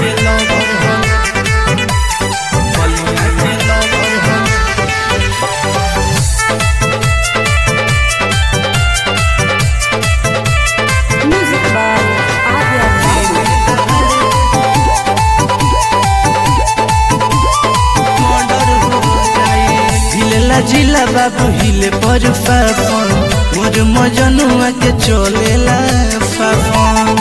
के लवर हो बलिया के लवर हो Music by Adya Babu. हिलेला जिला बाबू हिले पर फाफन मोर मजनुआ के चलेला फाफन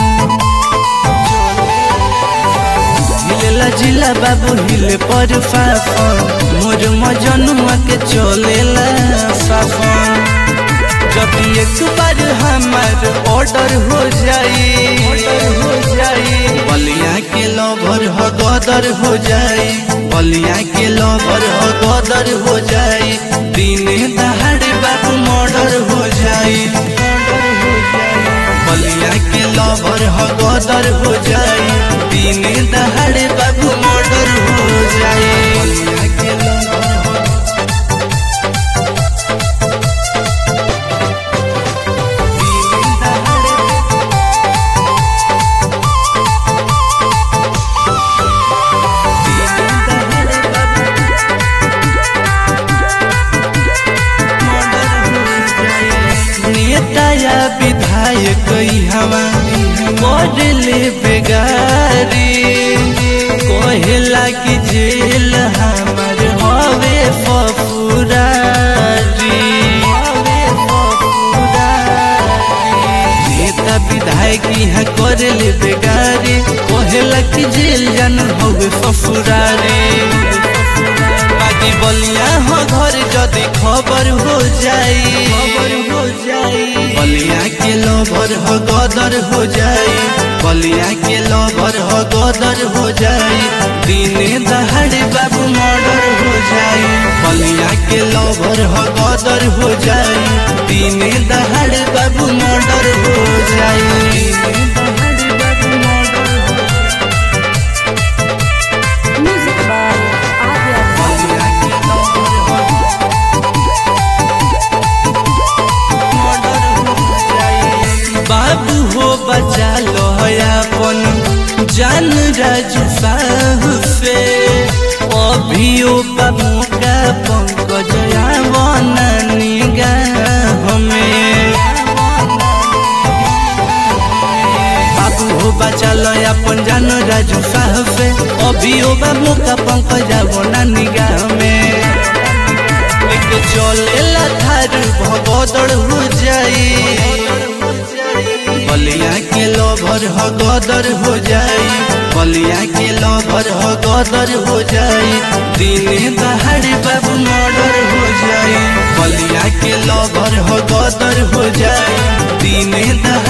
हिलेला जिला बाबू हिले पर फाफन मोर मजनुआ के चलेला फाफन जब एक बार हमार ऑर्डर हो जाई ऑर्डर हो जाई बलिया के लवर हो गदर हो जाई बलिया के लवर हो गदर हो जाई दिने दहाड़े बाबू मर्डर हो जाई बलिया के लवर हो गदर हो जाई दिने दहाड़े बाबू मर्डर हो जाई बलिया के लवर हो दिने दहाड़े नेता या विधायक हवा मोडले बेगारी कहेला कि जेल हमार हवे फफुरारी हवे फफुरारी नेता विधायक यहाँ करेले बेगारी कहेला कि जेल जान हवे फफुरारी बाकी बलिया हो घर जदि खबर हो जाई खबर हो जाई बलिया के लवर हो गदर हो जाई बलिया के लवर हो गदर हो जाई दिने दहाड़े बाबू मर्डर हो जाई बलिया के लवर हो गदर हो जाई दिने दहाड़े बाबू मर्डर हो जाई दिने दहाड़े बाबू मर्डर हो Music by Adya Babu. बलिया के लवर हो बाबू हो बचा लो अपन जान राजू साहु से अभियो बाबू का पंकज आवना निगाह में बाबू हो बचा लो अपन जान राजू साहब से अभियो बाबू का पंकज आवना निगाह में लेके चलेला थार भगदड़ हो जाई बलिया के लवर हो गदर हो जाई बलिया के लवर हो गदर हो जाई दिने दहाड़े बाबू मर्डर हो जाई बलिया के लवर हो गदर हो जाई दिने दहाड़े